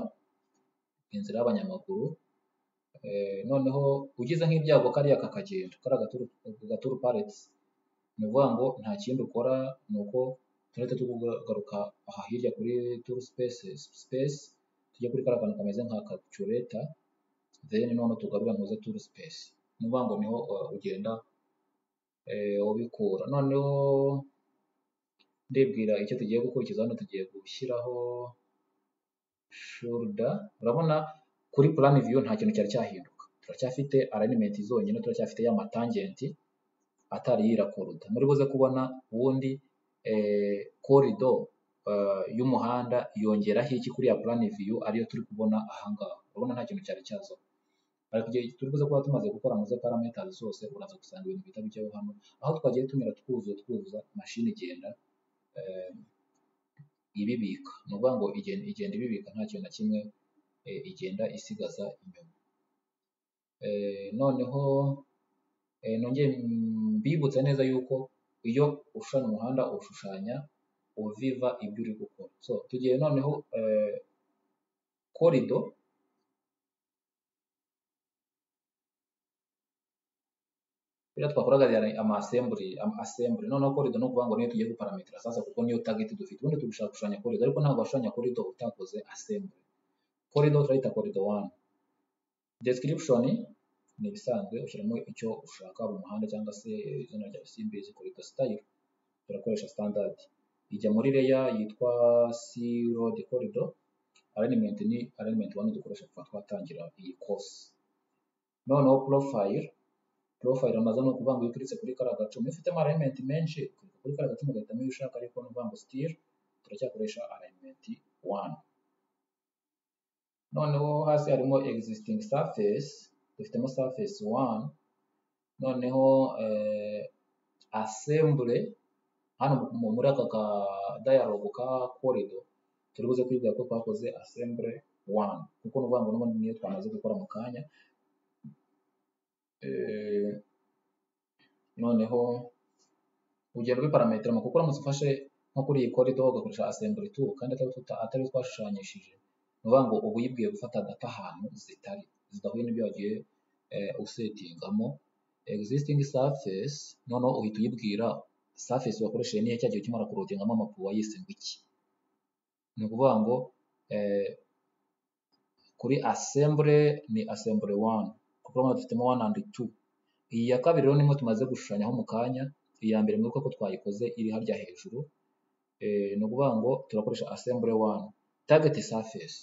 inzira y'abanyamaguru eh, noneho ugize nk'ibyago kariya kakagenda kariya gaturu gaturu parets ni ukuvuga ngo nta kindi ukora ni uko turahita tugaruka aha hirya kuri tour space space tujya kuri kariya kantu kameze nka calculator then noneho tugarura muze tour space ni ukuvuga ngo niho uh, ugenda eh, ubikura noneho ndibwira icyo tugiye gukurikiza hano tugiye gushyiraho shoulder urabona kuri plan view nta kintu cyari cyahinduka turacyafite alignment zonyine turacyafite ya matangenti atari yirakuruda muri buze kubona ubundi eh, corridor eh, y'umuhanda yongeraho iki kuri ya plan view ariyo turi kubona ahangaha urabona nta kintu cyari cyazo ariko igihe turi buze kuba tumaze gukora muze parameters zose uraza gusanga ibintu bihita bijyaho hano aho twagiye tunyura twuzuza twuzuza mashini igenda eh, ibibika ni ukuvuga ngo igenda, igenda ibibika nta kintu na kimwe eh, igenda isigaza inyuma Eh, noneho eh, nongeye mbibutsa neza yuko iyo ushushanya umuhanda ushushanya uviva ibyo uri gukora so tugiye noneho eh, corridor biriya twakoraga yari ama assembly ama assembly noneho corridor ni ukuvuga ngo niyo tugiye guparametera sasa kuko niyo target dufite ubundi tugashaka gushushanya corridor ariko ntabwo washushanya corridor utakoze assembly corridor turayita corridor 1 description ni ibisanzwe ushyiramo icyo ushaka mu muhanda cyangwa se izina rya simbizi kureka style turakoresha standard ijya muri layer yitwa c road corridor alignment ni alignment 1 dukoresha kuva twatangira iyi course noneho profile profile amaze ni ukuvuga ngo iyo ukiretse kuri kariya gacumi ufitemo alignment menshi ukireka kuri kariya gacumi ugahitamo iyo ushaka ariko ni ukuvuga ngo still turacyakoresha alignment 1 noneho hasi harimo existing surface dufitemo surface 1 noneho eh, assembly hano mu- muri aka ka dialogue ka corridor turi buze kwiga ko twakoze assembly 1 kuko ni ukuvuga ngo n'ubundi niyo twamaze gukora mu kanya eh, noneho urugero rw'iparametero mu kuramutse ufashe nko kuri iyi corridor ugakoresha assembly tool kandi atari tuta- atari twashushanyishije ni ukuvuga ngo uba uyibwiye gufata data ahantu zitari zidahuye n'ibyo wagiye eh, usetingamo existing surface noneho uhita uyibwira surface wakoresheje niyo cyagiye ukimara kurodingamo amapu wayise ngo iki ni ukuvuga ngo eh, kuri assembly ni assembly 1 kuko urabona dufitemo 1 and 2 iyi ya kabiri rero nimwe tumaze gushushanyaho mu kanya iyi ya mbere mwibuka ko twayikoze iri harya hejuru eh, ni ukuvuga ngo turakoresha assembly 1 target surface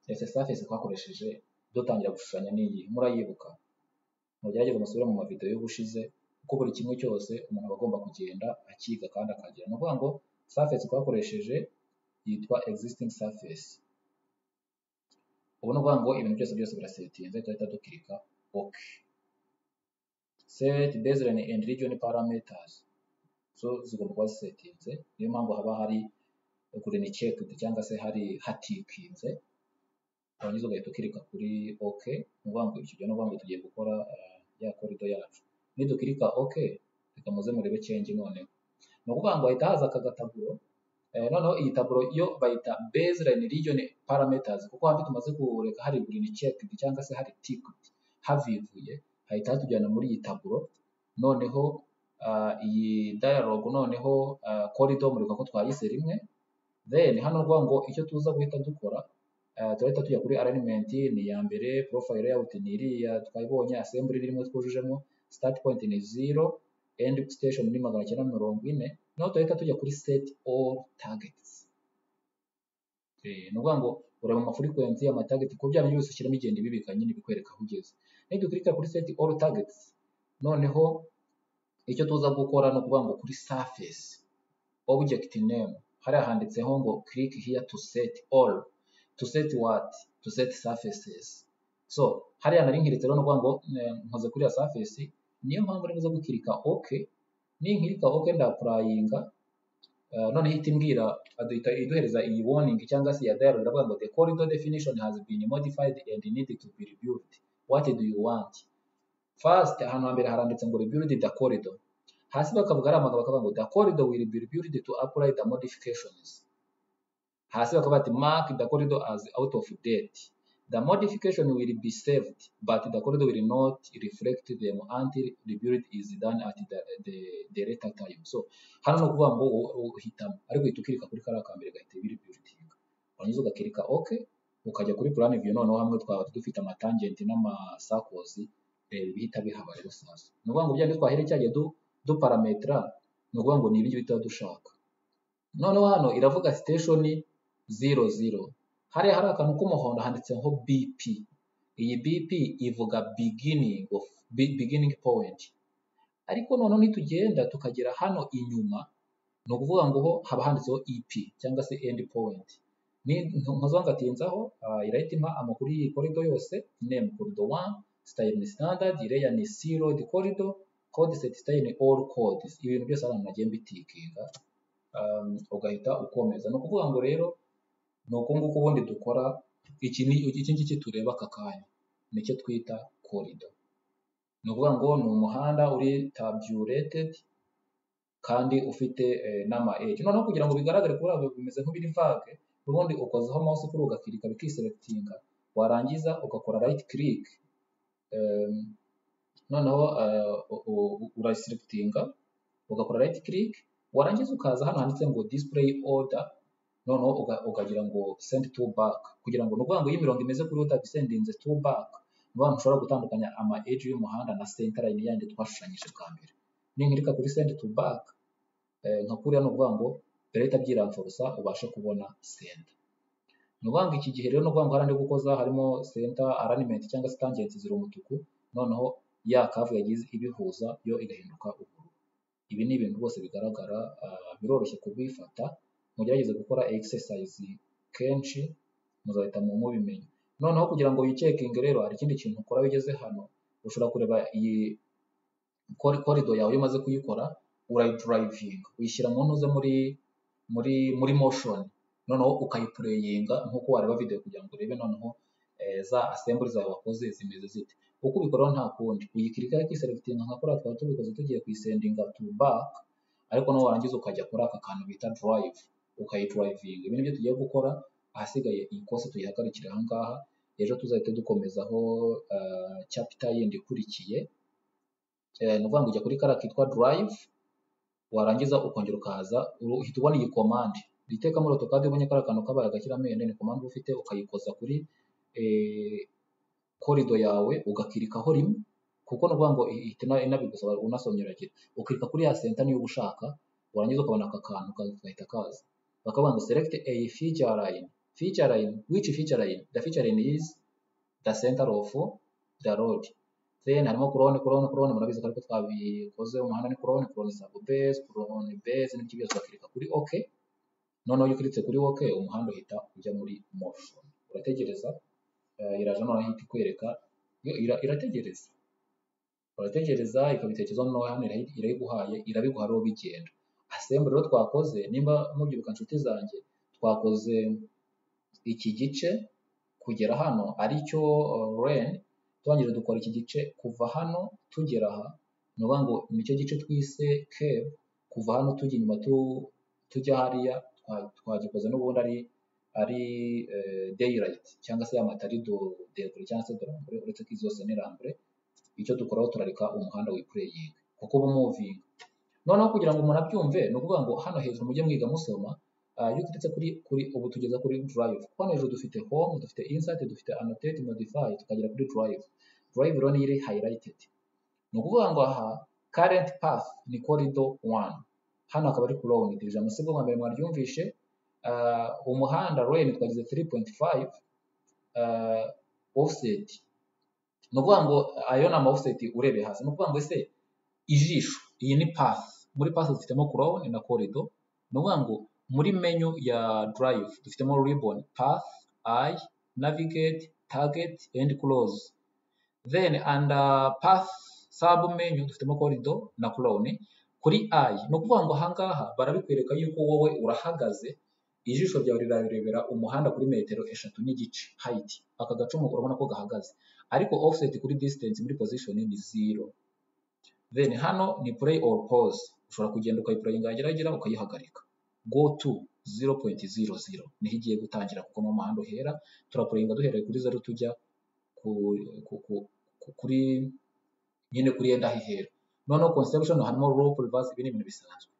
ese surface twakoresheje dutangira gushushanya n'iyi murayibuka mugerageze musubire mu mavideo y'ubushize kuko buri kimwe cyose umuntu aba agomba kugenda akiga kandi akagira ni ukuvuga ngo surface twakoresheje yitwa existing surface ubu ni ukuvuga ngo ibintu byose byose birasetinze duhita dukirika ok set baseline and region parameters zo zigomba kuba zisetinze niyo mpamvu haba hari green checked cyangwa se hari hatikinze warangiza ugahita ukirika kuri OK ni ukuvuga ngo icyo gihe ni ukuvuga ngo tugiye gukora eh, ya korido yacu nidukirika OK reka muze murebe change noneho ni ukuvuga ngo hahita haza aka gataburo eh, noneho iyi taburo yo bayita baseline region parameters kuko hano tumaze kureka hari green checked cyangwa se hari ticked havivuye hahita hatujyana muri iyi taburo noneho ah, iyi dialogue noneho ah, corridor mureka ko twayise rimwe then hano ni ukuvuga ngo icyo tuza guhita dukora Eh, turahita tujya kuri alignment ni iya mbere profile layout ni iriya twayibonye assembly irimo twujujemo start point ni zero end station ni magana cyenda mirongo ine naho turahita tujya kuri set all targets Eh, ni ukuvuga ngo ureba amafrequency amatarget kuko bya bindi byose ushyiramo igenda ibibika nyine bikwereka aho ugeze nidukirika kuri set all targets noneho icyo tuza gukora ni ukuvuga ngo kuri surface object name hariya handitseho ngo click here to set all to set what to set surfaces so hariya nari nkiritse rero ni ukuvuga ngo eh, nkoze kuri ya surface niyo mpamvu nari buze gukirika ok ninkirika ok ndapurayinga Uh, noneho ihita imbwira aduhita iduhereza iyi warning cyangwa se iya dialogue iravuga ngo the corridor definition has been modified and needed to be rebuilt what do you want first ahantu hambere haranditse ngo rebuild the corridor hasi bakavuga ari amagambo bakavuga ngo the corridor will be rebuilt to apply the modifications hasi bakavuga ati mark the corridor as out of date the modification will be saved but the corridor will not reflect them until rebuild is done at the, the, the later time so hano ni ukuvuga ngo u- u- uhitamo ariko uhita ukirika kuri kariya ka mbere gahita biribuildinga warangiza ugakirika ok ukajya kuri plan view noneho hamwe twaba dufite amatangenti n'amasakozi eh, bihita bihaba rero sasa ni ukuvuga ngo byandi twahere cyagiye du, duparametra ni ukuvuga ngo ni ibyo bihita dushaka noneho hano iravuga station zero zero hariya hari akantu k'umuhondo handitseho bp iyi bp ivuga beginning of be- beginning point ariko noneho nitugenda tukagera hano inyuma ni ukuvuga ngo ho haba handitseho ep cyangwa se end point ni mpuzangatinzaho irahita impa amakuru y'iyi corridor yose name corridor 1 style ni standard layer ni c road corridor code set style ni all codes ibintu byose hano nagiye mbitikinga um, ugahita ukomeza ni ukuvuga ngo rero ni uku nguku ubundi dukora iki ni iki ngiki tureba aka kanya nicyo twita corridor ni ukuvuga ngo ni umuhanda uri tabulated kandi ufite eh, n'ama edge noneho kugira ngo bigaragare kuri abo bimeze nk'ibiri vage ubundi ukozaho mouse kuri ugakirika bikiselectinga warangiza ugakora right click um, noneho eh, u- u- uraselectinga ugakora right click warangiza ukaza hano handitse ngo display order noneho uga- ukagira ngo send to back kugira ngo ni ukuvuga ngo iyo imirongo imeze kuri utabisendinze to back ni ahantu ushobora gutandukanya ama eji y'umuhanda na senta layini yandi twashushanyije bwa mbere ninkirika kuri senti tu baka nka kuriya ni ukuvuga ngo bereta byiramfurusa ubashe kubona senta ni ukuvuga ngo iki gihe rero ni ukuvuga ngo hari andi gukoza harimo senta aranimenti cyangwa se tangenti ziri umutuku noneho ya kavu yagize ibihuza yo igahinduka ubururu ibi ni ibintu rwose bigaragara ah, biroroshye kubifata mugerageze gukora exercise kenshi muzahita mu mubimenya noneho kugira ngo wicekinge rero hari ikindi kintu ukora wigeze hano ushobora kureba iyi kori- korido yawe iyo umaze kuyikora urayidurayivinga uyishyira mu ntuze muri muri muri motion noneho ukayipureyinga nk'uko wareba video kugira ngo urebe noneho eh, za assembly zawe wakoze zimeze zite uko ubikoraho nta kundi uyikirikaho ikiserevitinga nka kuriya twari tubikoze tugiye kuyisendinga to back ariko nawe warangiza ukajya kuri aka kantu bita drive ukayidurayivinga ibi nibyo tugiye gukora ahasigaye iyi kose tuyihagarikire ahangaha ejo tuzahita dukomezaho eh, chapter yindi ikurikiye Eh, ni ukuvuga ngo ujya kuri kariya kitwa drive warangiza ukongera ukaza uru- uhita ubona iyi komande itekamo rotokade ubonye kariya kantu kabaye agashyirampende ni komande uba ufite ukayikoza kuri eh, korido yawe ugakirikaho rimwe kuko ni ukuvuga ngo ihita ina- inabigusaba unasomyeragira ukirika kuri ya senta niyo uba ushaka warangiza ukabona aka kantu ka- gahita kaza bakavuga ngo select a feature line feature line which feature line the feature line is the center of the road then harimo kurone kurone kurone murabizi ko ariko twabikoze umuhanda ni kurone kurone sabo base kurone base n'ibyo byose bakirika kuri ok noneho iyo ukiritse kuri ok umuhanda uhita ujya muri motion urategereza eh, iraje noneho ihita ikwereka yo ira- irategereza urategereza ikabitekerezaho noneho hano irayi- irayiguhaye irabiguha rero bigenda assembly rero twakoze nimba mubyibuka inshuti zanjye twakoze iki gice kugera hano aricyo ren turangije dukora iki gice kuva hano tugera aha ni ukuvuga ngo nicyo gice twise keb kuva hano tujya inyuma tu- tujya hariya twa- twagikoze n'ubundi ari ari daylight cyangwa se amatari debure cyangwa se dorambure uretse ko izi zose ni rambure icyo dukoraho turareka umuhanda wipureyinga kuko uba umuvinga noneho kugira ngo umuntu abyumve ni ukuvuga ngo hano hejuru mujye mwiga musoma ah, iyo uturutse kuri kuri ubu tugeza kuri drive kuko hano hejuru dufite home dufite insert dufite annotate modify tukagera kuri drive drive rero niyo iri highlighted ni ukuvuga ngo aha current path ni corridor 1 hano akaba ari prolonged ijambo si bwo bwa mbere mwaryumvishe Ah, umuhanda ren twagize 3.5 ah, offset ni ukuvuga ngo ayo ni ama offset urebe hasi ni ukuvuga ngo ese ijisho iyi ni path muri path dufitemo crown na corridor ni ukuvuga ngo muri menu ya drive dufitemo ribbon path eye navigate target and close then under path sub menu dufitemo corridor na crown kuri eye ni ukuvuga ngo ahangaha barabikwereka yuko wowe urahagaze ijisho ryawe rirarebera umuhanda kuri metero eshatu n'igice height aka gacumu urabona ko gahagaze ariko offset kuri distance muri position ni zero then hano ni play or pause ushobora kugenda ukayipurayinga yageragira ukayihagarika go to 0.00 niho igiye gutangira kuko mu muhanda uhera turapurayinga duhereye kuri zeru tujya ku, ku, ku, ku, kuri nyine kuri yenda hihera noneho conception harimo loop reverse ibi ni ibintu bisanzwe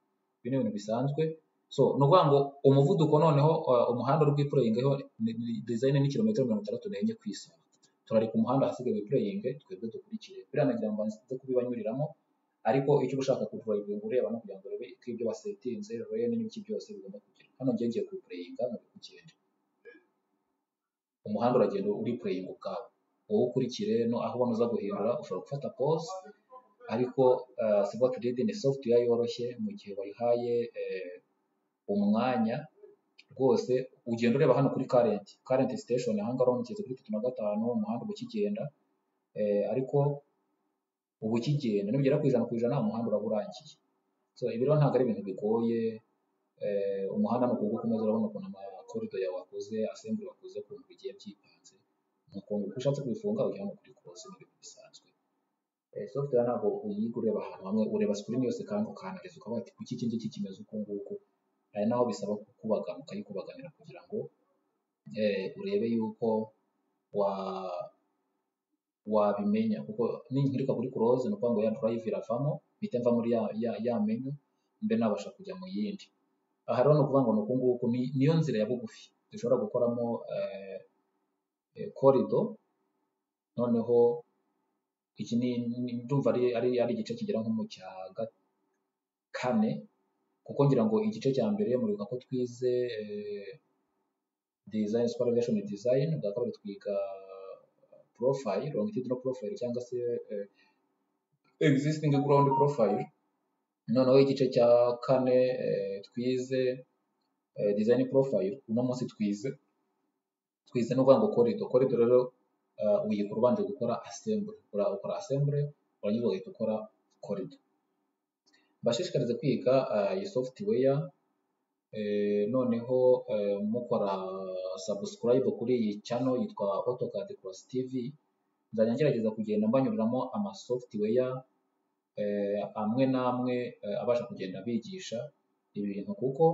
ibi ni ibintu bisanzwe so ni ukuvuga ngo umuvuduko noneho uh, umuhanda uri bwipurayingeho ni- ni- design ni kilometero mirongo itandatu n'enye ku isaha turareka umuhanda ahasigaye wipurayinge twebwe dukurikire biriya nagira ngo nze kubibanyuriramo ariko icyo uba ushaka kudurayinga ureba no kugira ngo urebe ko ibyo wasetinze rero n'ibiki byose bigomba kugira hano njye ngiye kupurayinga mu kugenda umuhanda uragenda uripurayinga ubwawe wowe ukurikire no aho ubona uza guhindura ushobora gufata pause ariko uh, sibwo turidi ni software yoroshye mu gihe wayihaye eh, umwanya rwose ugenda ureba hano kuri current current station ahangaha uramutse kuri tatu na gatanu umuhanda uba ukigenda eh, ariko uba ukigenda nugera ku ijana ku ijana umuhanda uraba urangiye so ibi rero ntabwo ari ibintu bigoye eh, umuhanda ni ukuwuko umeze urabona ukuntu amakorido yawe wakoze assembly wakoze ku bintu bigiye byipanze ni ukuntu uko ushatse kubifunga ujyamo kuri close ni ibintu bisanzwe Eh, software ntabwo uyiga ureba ahantu hamwe ureba screen yose kandi ukanariza ukavuga ati kuki iki ngiki kimeze uku nguku ari naho bisaba kukubagana ukayikubaganira kugira ngo eh, urebe yuko wa wabimenya kuko ninkirika kuri close ni ukuvuga ngo ya drive iravamo mpita mva muri ya, ya, ya menu mbe nabasha kujya mu yindi aha rero ni ukuvuga ngo ni uku nguku ni- niyo nzira ya bugufi dushobora gukoramo eh, eh, corridor noneho iki ni ni- ndumva ari ari ari igice kigera nko mu cya kane kuko ngira ngo igice cya mbere mu biga ko twize eh, design supervision design bwa kabiri twiga profile longitudinal profile cyangwa se eh, existing ground profile noneho igice cya kane eh, twize eh, design profile uno munsi twize twize no kuvuga ngo corridor corridor rero eh, uyikora ubanje gukora assembly Ura- ukora assembly warangiza ugahita ukora corridor mbashishikariza kwiga eh, iyi software eh, noneho eh, mukora subscribe kuri iyi channel yitwa AutoCAD Cross TV nzajya ngerageza kugenda mbanyuriramo ama software eh, amwe n'amwe eh, abasha kugenda abigisha ibintu kuko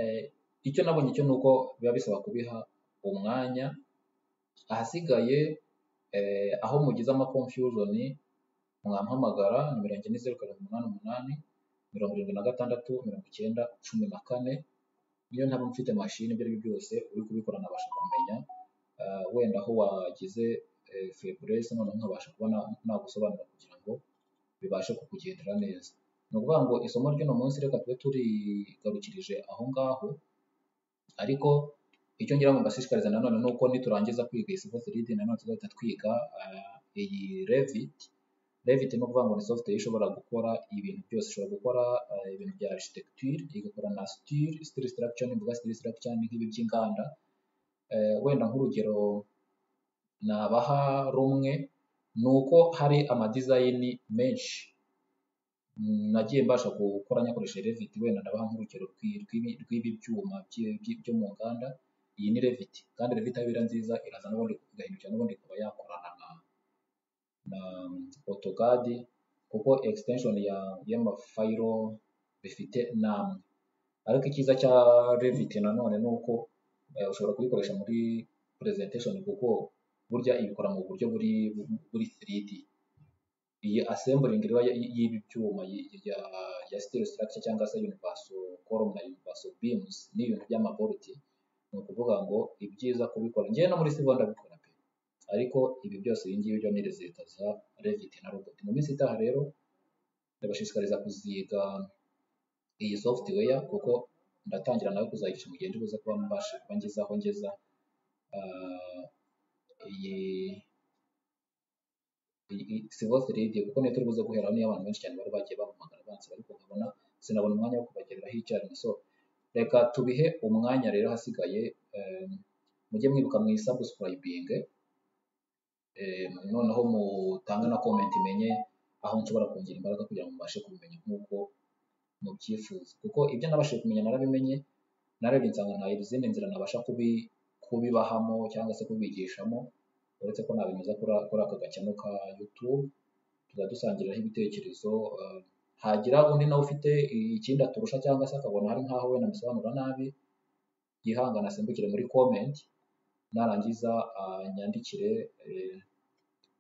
eh, icyo nabonye cyo ni uko biba bisaba kubiha umwanya ahasigaye eh, aho mugize ama confusion mwampamagara nimero yanjye ni zeru karindwi umunani umunani mirongo irindwi na gatandatu mirongo icyenda cumi na kane niyo ntaba mfite mashini ibyo ari byo byose uri kubikora nabasha kumenya Ah, wenda aho wagize eh, faiblesse noneho nkabasha kuba na- nagusobanura kugira ngo bibashe kukugendera neza ni ukuvuga ngo isomo ry'uno munsi reka tube turigarukirije aho ngaho ariko icyo ngira ngo mbashishikariza nanone ni uko niturangiza kwiga iyi civil 3D nanone tuzahita twiga ah, iyi Revit Revit ni ukuvuga ngo ni software ishobora gukora ibintu byose ishobora gukora eh, ibintu bya architecture igakora na steel steel structure ni mvuga steel structure ni nk'ibi by'inganda Eh, wenda nk'urugero nabaha rumwe ni uko hari ama design menshi Mm, nagiye mbasha gukora nyakoresheje Revit wenda ndabaha nk'urugero rw'i- rw'ibi- rw'ibi byuma by'i- by'i- byo mu nganda iyi ni Revit kandi Revit aho iba nziza iraza n'ubundi igahindukira n'ubundi ikaba yakorana na na AutoCAD kuko extension ya y'amafayiro bifite namwe ariko icyiza cya Revit nanone ni uko eh, ushobora kubikoresha muri presentation kuko burya ibikora mu buryo buri buri 3D iyi assembling rero y- y'ibi byuma y- ya ya steel structure cyangwa se universal column na universal beams ni ibintu by'amabolti ni ukuvuga ngo ibyiza kubikora njyewe no muri civil ndabikora pe ariko ibi byose iyi ngiyi byo ni leta za Revit na Robot mu minsi itaha rero ndabashishikariza kuziga iyi software kuko ndatangira nawe kuzayigisha mu gihe ndibuze kuba mbasha kuba ngeze aho ngeza ah, iyi civil 3D kuko niyo turi buze guhera niyo abantu benshi cyane bari bagiye bampamagara banse ariko nkabona sinabona umwanya wo kubagereraho icyarimwe so reka tubihe umwanya rero hasigaye em, mujye mwibuka mwisubscribing eh, noneho mutange na comment menye aho nshobora kongera imbaraga kugira ngo mubashe kubimenya nk'uko mubyifuza kuko ibyo nabashije kumenya narabimenye narebye nsanga nta izindi nzira nabasha kubi, kubibahamo cyangwa se kubigishamo uretse ko nabinyuza kuri kuri aka gakino ka YouTube tuzajya dusangiriraho ibitekerezo eh, hagira undi nawe ufite ikindi aturusha cyangwa se akabona hari nk'aho wenda amusobanura nabi yihangana asimbukire muri comment narangiza anyandikire eh,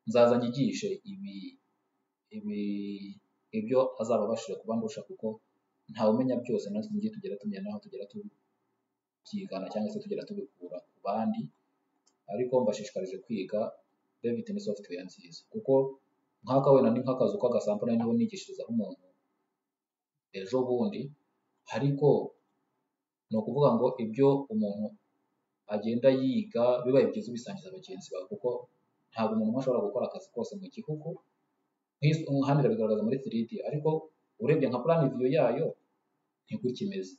nzaza nyigishe ibi ibi ibyo azaba abashije kuba ndusha kuko ntawe umenya byose natwe ngiye tugera tumenya naho tugera tubyigana cyangwa se tugera tubikura ku bandi ariko mbashishikarije kwiga Revit ni software nziza kuko nk'aka wenda ni nk'akazu k'agasampo nari niho nigishirizaho umuntu ejo bundi ariko ni ukuvuga ngo ibyo umuntu agenda yiga bibaye byiza ubisangiza bagenzi bawe kuko ntabwo umuntu umwe ashobora gukora akazi kose mu gihugu nk'is- hano irabigaragaza muri 3D ariko urebye nka plan view yayo niko kimeze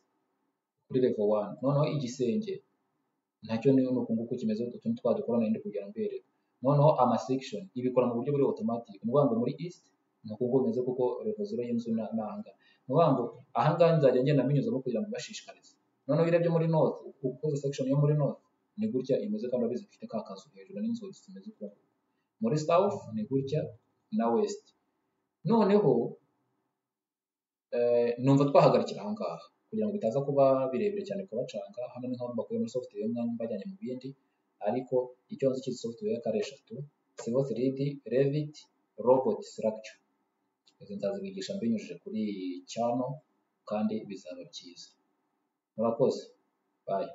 kuri level 1 noneho igisenge nacyo ni uko nguko kimeze utuntu twadukora n'indi kugira ngo mbere noneho ama section ibikora mu buryo buri automatic ni ukuvuga ngo muri east ni uko nguko bimeze kuko level 0 y'inzu na nanga ni ukuvuga ngo aha ngaha nzajya ngenda mbinyuzamo kugira ngo mbashishikarize noneho urebye muri north ukoze section yo muri north ni gutya imeze kandi urabizi ifite ka kazu hejuru n'inzugi zimeze uko muri south ni gutya na west noneho eh, numva twahagarikira aha ngaha kugira ngo bitaza kuba birebire cyane kubacanga hano niho mbakuye muri software imwe mbajyanye mu bindi ariko icyo nzi cy'izi software y'akare eshatu civil 3d revit robot structure izi nzazibigisha mbinyujije kuri iyi channel kandi bizaba byiza murakoze bye